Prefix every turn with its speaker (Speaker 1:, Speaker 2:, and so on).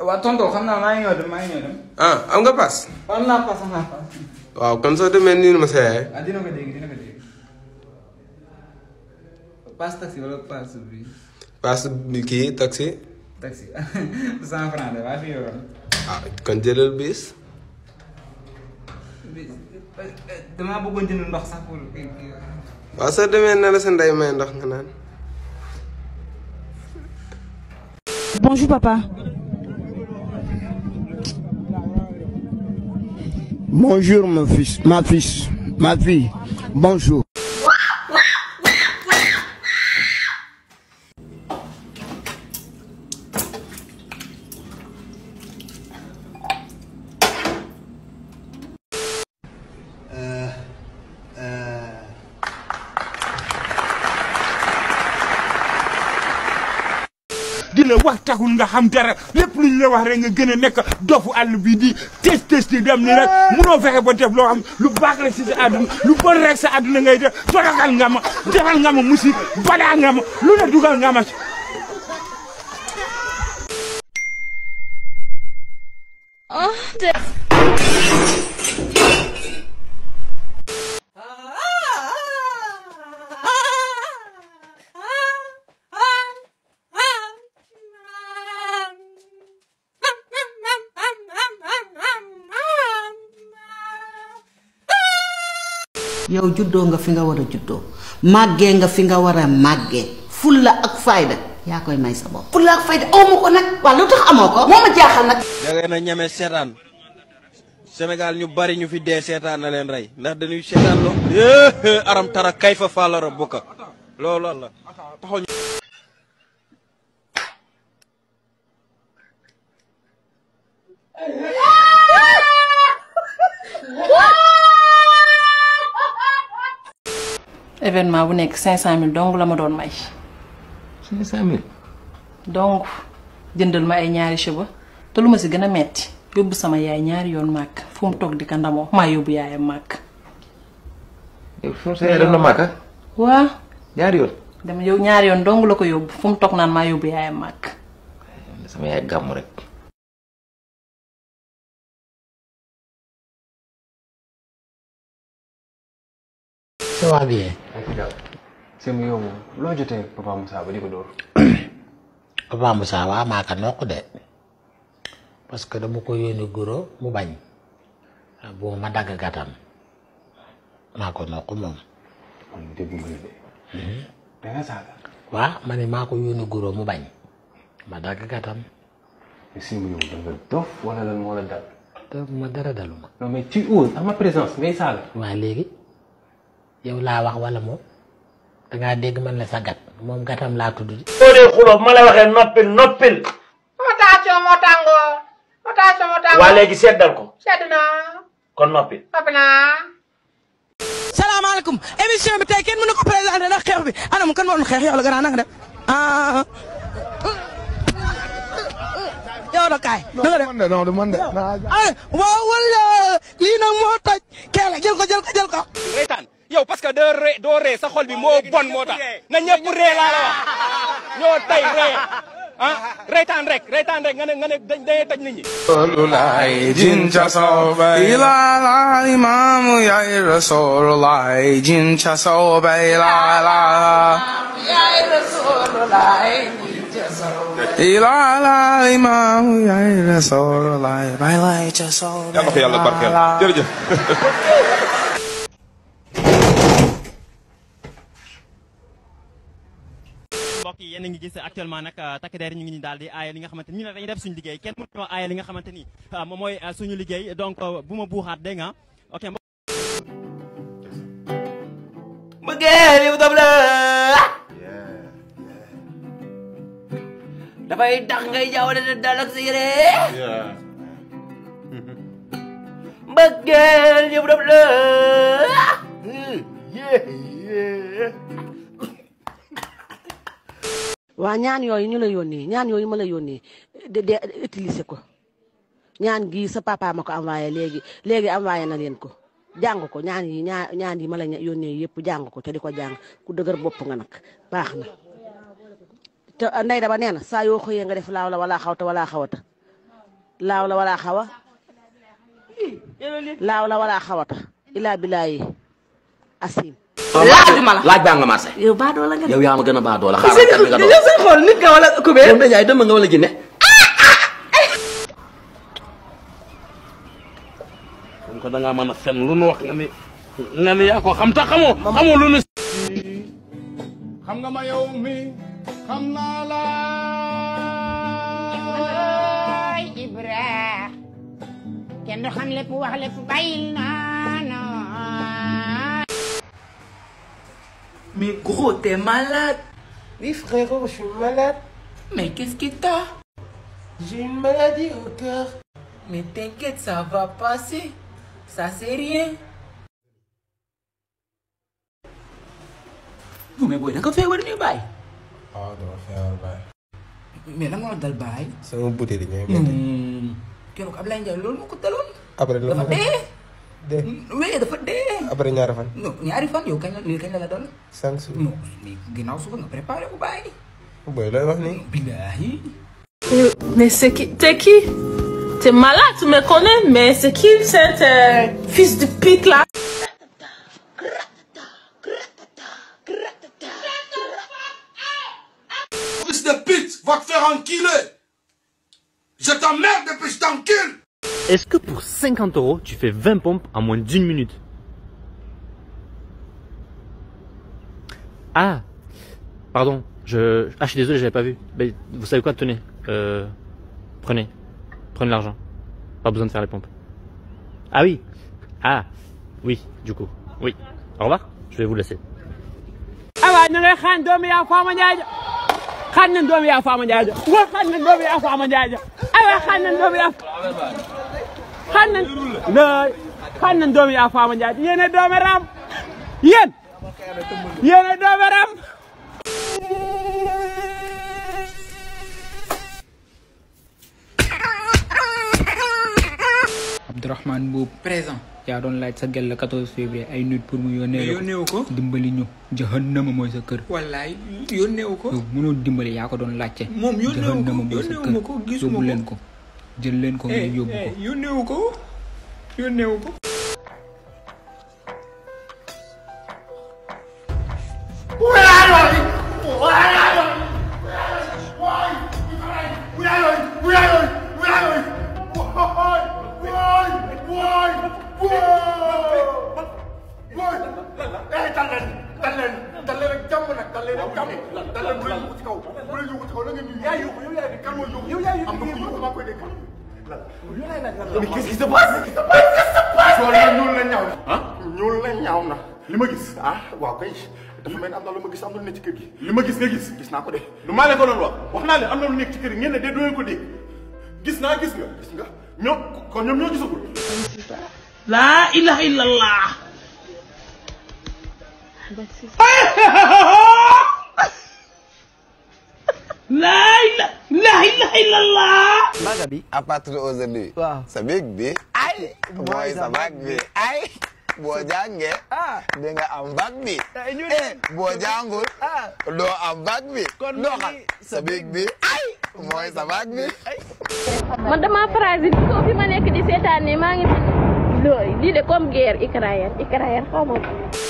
Speaker 1: waa tonton xam naa maa ngi ñëw dem maa ngi ñëw dem.
Speaker 2: ah am nga paas.
Speaker 1: am naa paas am naa paas.
Speaker 2: waaw kon soo demee nii ma sa yaay.
Speaker 1: ah dina ko dégg dina ko dégg. paas taxi wala paas bi.
Speaker 2: paas bi kii taxi.
Speaker 1: taxi cent franc de waa fi yoroon.
Speaker 2: ah kon jëlal bis.
Speaker 1: bi damaa bëggoon jënd ndox sax pour kii kii.
Speaker 2: waaw soo demee na la sa ndey may ndox nga naan.
Speaker 3: Bonjour papa.
Speaker 4: Bonjour mon fils, ma fils, ma fille. Bonjour.
Speaker 5: di la wax taxul nga xam dara lépp lu ñu la wax rek nga gën a nekk dofu àll bi di test test di dem ni rek munoo fexe ba def loo xam lu baax la si sa àdduna lu bon rek sa àdduna ngay def toroxal nga ma defal nga ma musik badaa nga ma lu ne dugal nga ma ci
Speaker 6: yow juddoo nga fi nga war a juddoo màggee nga fi nga war a màggee fulla ak fayda yaa koy may sa bopp fulla ak fayda aw ma ko nag waaw lu tax amoo ko moo ma jaaxal nag
Speaker 7: da ngeen a ñeme seetaan Sénégal ñu bari ñu fi dee seetaan na leen rey ndax dañuy seetaan lo aram tara kay fa faalara bukka loolu la taxaw ñu
Speaker 8: événement bu nekk 500000 dong la ma doon may.
Speaker 9: 500000.
Speaker 8: donc jëndal ma ay ñaari cheveux te lu ma si gën a metti yóbbu sama yaay ñaari yoon màkk fu mu toog di ka ndamoo maa yóbbu yaayam màkk.
Speaker 9: yow foofu sa yaay dem na Màkka.
Speaker 8: waa
Speaker 9: ñaari yoon.
Speaker 8: dama yow ñaari yoon dong la ko yóbbu fu mu toog naan maa yóbbu yaayam màkk.
Speaker 9: sama yaay gàmm rek.
Speaker 10: ça va bien.
Speaker 11: Sëñ yow loo jotee Papa Moussa ba di ko dóor.
Speaker 10: Papa Moussa waa maa ko nokk de parce que dama ko yónni goro mu bañ bu ma dagg gàttam maa ko nokk moom.
Speaker 11: man dégg nga de. da nga saaga.
Speaker 10: waa ma ne maa ko yónni goro mu bañ ma dagg gàttam.
Speaker 11: Sëñ yow da nga dof wala lan moo la dal.
Speaker 10: te ma dara dalu ma.
Speaker 11: non mais tu oses en ma présence ngay saaga.
Speaker 10: waa léegi yow laa wax wala moom dangaa dégg man la sa gat moom gatam laa tudd di.
Speaker 12: boo dee xuloo ma la waxee noppil noppil.
Speaker 13: rotation moo tàngoo rotation moo tàngoo.
Speaker 12: waa léegi seddal ko
Speaker 13: sedd naa
Speaker 12: kon noppil.
Speaker 13: noppi naa.
Speaker 14: salaamaaleykum émission bi tey kenn mënu ko présenté ndax xeex bi anam kan moo doon xeex yow la gën a nanga def ah. yow da kaay. na nga def
Speaker 4: man de non du man de.
Speaker 14: ah waaw wala lii nag moo toj kee la jël ko jël ko jël ko.
Speaker 7: reetaan yow parce que doo ree doo ree sa xol bi moo bon moo tax na ñëpp ree laa la wax ñoo tey ree ah reetaan rek reetaan rek nga ne nga ne dañ dañuy toj nit ñi.
Speaker 2: Rasulullah jincha sobai la la imamu ya Rasulullah jincha sobai la la
Speaker 14: ya Rasulullah
Speaker 2: ila la imamu ya Rasulullah bai la jincha sobai
Speaker 15: yàlla ko yàlla barkeel jërëjëf.
Speaker 16: mbokk yi yéen a ngi gis actuellement nag takk der ñu ngi ñu daal di aaye li nga xamante ni ñu ne dañuy def suñu liggéey kenn mënu ñoo aaye li nga xamante ni moom mooy suñu liggéey donc bu ma buuxaat dégg nga ok
Speaker 17: mbëggeel yow daf la dafay tax ngay jaawale ne dal ak sa yére mbëggeel yow daf la
Speaker 6: waa ñaan yooyu ñu la yónnee ñaan yooyu ma la yónnee de de utiliser ko ñaan gi sa papa ma ko envoyé léegi léegi envoyé na leen ko jàng ko ñaan yi ñaan ñaan yi ma la yónnee yëpp jàng ko te di ko jàng ku dëgër bopp nga nag baax na te ndey daba nee na saa yoo xëyee nga def laaw la wala xawta wala xawata laaw la wala xawa laaw la wala xawata ilaa bilaayi asim
Speaker 15: laajuma la
Speaker 18: laaj baa nga marché.
Speaker 15: yow baa doo la nga
Speaker 18: yow yaa ma gën a baa doola xaaral kat nga doon.
Speaker 15: yow seen xool nit nga wala kubéer
Speaker 18: yow Ndeye Ndiaye dëmm nga wala jinne.
Speaker 2: kon ko da ngaa mën a fen lu nu wax nga ni nga ni yaa ko xam ta xamoo xamoo lu nu.
Speaker 19: xam nga ma yow mi xam naa la
Speaker 20: ay Ibra kenn du xam lépp wax lépp bàyyil naa na
Speaker 15: Mais gros, t'es malade. Oui, frérot, je suis malade. Mais qu'est-ce qui t'a J'ai une maladie au cœur. Mais t'inquiète, ça va passer. Ça, c'est rien. Non, mais boy, naka feebar ni baay.
Speaker 21: waaw dama feebar baay.
Speaker 15: Mais lan moo la dal baay.
Speaker 21: sama butéel yi ñooy métti.
Speaker 15: Keroog Ablaye Ndiaye loolu moo ko daloon.
Speaker 21: après la
Speaker 15: dafa dee.
Speaker 21: dee.
Speaker 15: Oui, dafa dee.
Speaker 21: après ñaari fan.
Speaker 15: Non, ñaari fan yow kañ la lii kañ la la dal.
Speaker 21: cinq jours.
Speaker 15: Non, mais ginnaaw suba nga préparé ko baay.
Speaker 21: booy looy wax nii.
Speaker 15: Billahi.
Speaker 22: Mais c'est qui T'es qui T'es malade, tu me connais, mais c'est qui cet euh, fils de pute là
Speaker 2: Fils de pute, va te faire enculer. Je t'emmerde et puis je t'encule.
Speaker 23: Est-ce que pour 50 euros, tu fais 20 pompes en moins d'une minute Ah Pardon, je... Ah, je suis désolé, j'avais pas vu. Mais vous savez quoi, tenez. Euh... Prenez. Prenez l'argent. Pas besoin de faire les pompes. Ah oui Ah Oui, du coup. Oui. Au revoir, je vais vous laisser.
Speaker 5: awa ñu ngay xaan doomi yaa faama njaaja xaan nañ doomi yaa faama njaaja wa xaan nañ doomi yaa faama njaaja awa xaan nañ doomi yaa xaan nañ lay xaan nañ doomi yaa faama njaaja yéene doomi raam yéen yéene doomi raam
Speaker 1: Abdourahmane Mbuub
Speaker 15: présent
Speaker 1: yaa doon laaj sa gel la 14 février ay nit pour mu yónnee la
Speaker 15: Mais yónneewu ko.
Speaker 1: dimbali ñu jahannama mooy sa kër
Speaker 15: wallaay yónneewu ko.
Speaker 1: yow mënoo dimbali yaa ko doon laajte
Speaker 15: Moom yónneewu ko,
Speaker 1: jahannama mooy sa
Speaker 15: yónneewu ma ko,
Speaker 1: kër
Speaker 15: gisuma
Speaker 1: yóbbu
Speaker 15: ko.
Speaker 1: leen ko jël leen ko ngeen yóbbu ko
Speaker 15: yónneewu ko yónneewu ko.
Speaker 19: mais qu'est-ce qui se passe qu'est-ce qui se passe soo la ñuul la ñaaw na ah ñuul la ñaaw na li ma gis ah waaw kay dafa mel ni am na lu ma gis am na lu nekk ci kër gi li ma gis nga gis gis naa ko de lu maa leen ko doon wax wax naa leen am na lu nekk ci kër gi ngeen ne de doo ko dégg gis naa gis nga gis nga ñoom kon ñoom ñoo gisagul
Speaker 22: La ilaha illallah. La ilaha la ilaha illallah.
Speaker 21: Baga bi. à partir d'aujourd'hui. waaw sa big bi. ay mooy sa bag bi ay. boo jàngee. di nga am bag bi. eh boo jàngul. doo am bag bi. doxal sa big bi. ay mooy sa bag bi.
Speaker 24: man dama parasite ko fi ma nekk di seetaan ne maa ngi looy lii de comme guerre Ukraine Ukraine xaw ma ko